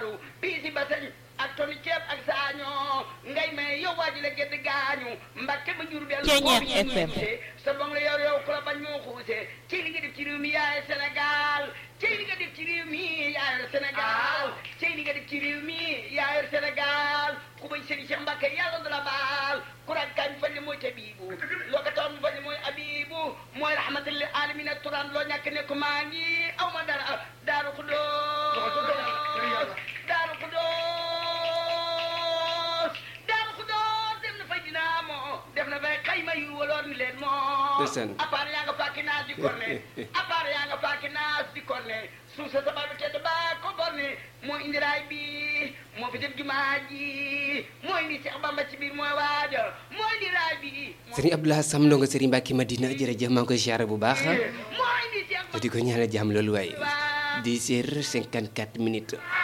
ndakaaru bii si basañ ak toni ceeb ak saañoo ngay may yow waa ji la gedd gaañu mbakke ba jur bel Ceeñeer FM. sa bong la yor yow ku la bañ moo xuuse ci li nga def ci réew mi yaay Sénégal ci li nga def ci réew mi yaay Sénégal ci li nga def ci réew mi yaay Sénégal ku bañ sëriñ Cheikh Mbacke yàlla du la baal ku rag kañ fa li mooy tabibu loo ko toon fa li mooy abibu mooy rahmatal lil alamin turan loo ñàkk ne ko maa ngi aw ma dara daaru xudóos daaru xudóos daaru xudóos dem na fay dinaa moo def na fay xayma yu waloor ni leen moo Ndeysaan. appaar yaa nga fàkki naas di korne appaar yaa nga fàkki naas di korne suuf sa sabal bi tedd baa ko borne moo indi raay bi moo fi def jumaa ji moo indi Seex Bamba ci biir mooy waaja moo indi raay bi moo Serigne Abdoulaye Sam ndongo Serigne Mbacke Madina jërëjëf maa ngi koy siyaare bu baax moo indi Seex di ko ñaanal jàmm loolu waaye 10 heures 54 minutes